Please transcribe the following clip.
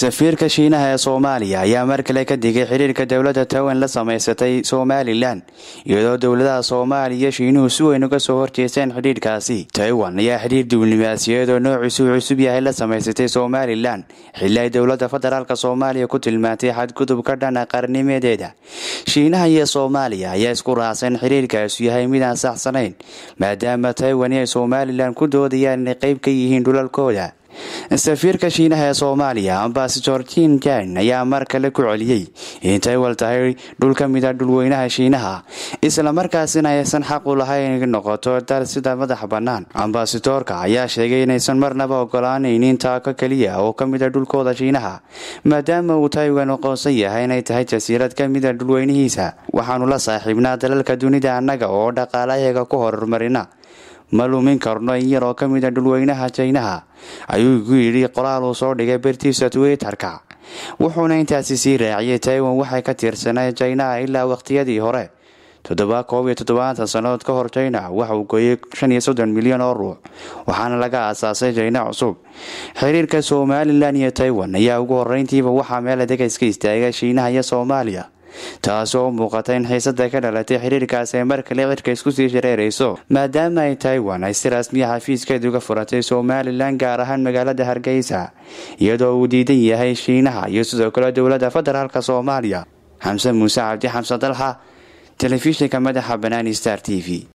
safiirka shiinaha ee soomaaliya ayaa mar kale ka digay xiriirka dowladda taiwan la samaysatay somalilan iyadoo dowladaha soomaaliya iyo shiinuhu si weyn uga soo horjeesteen xidhiirkaasi taiwan ayaa xidhiir diblomaasiyadeed oo noociisu cusub yahay la samaysatay somalilan xilli ay dowladda federaalk soomaaliya ku tilmaantay xadgudub ka dhana qarnimadeeda shiinaha iyo soomaaliya ayaa isku raacsan xiriirkaasu yahay mid aan saxsanayn maadaama taiwan iyo somalilan ku doodayaan inay qayb ka yihiin dhulalkooda safiirka shiinaha ee soomaaliya ambasador jin jan ayaa mar kale ku celiyey in taiwan tahay dhul ka mid a dhulweynaha shiinaha islamarkaasina aysan xaq u lahayn in noqoto dal sida madax bannaan ambasadoorka ayaa sheegay inaysan marnaba ogolaanaynin taako keliya oo ka mid a dhulkooda shiinaha maadaama uu taiwan aqoonsan yahay inay tahay jasiirad ka mid a dhulweynihiisa waxaanu la saaxiibnaa dalalka dunida annaga oo dhaqaalayaga ku horumarina ma lumin karno in yar oo ka mid a dhulweynaha jaynaha ayuu ku yidhi qoraal uu soo dhigay bertiisa twitterka wuxuuna intaasi sii raaciyay taiwan waxay ka tiirsanay jaynaha ilaa waqtiyadii hore toddoba koob iyo toddobaatan sannadood ka hor jayna waxa uu gooyey shan iyo soddon milyan oo ruux waxaana laga aasaasay jayna cusub xiriirka somalilan iyo taiwan ayaa ugu horreyntiiba waxaa meel adega iska istaagay shiinaha iyo soomaaliya taasoo u muuqata in xiisada ka dhalatay xiriirkaas ay mar kale cirka isku sii shareerayso maadaama ay taiwan ay si rasmiya xafiiskeed uga furatay somalilan gaar ahaan magaalada hargeysa iyadoo uu diidan yahay shiinaha iyo sidoo kale dowladda federaalk soomaaliya xamse muuse cabdi xamse dalxa telefishinka madaxa banaani star t v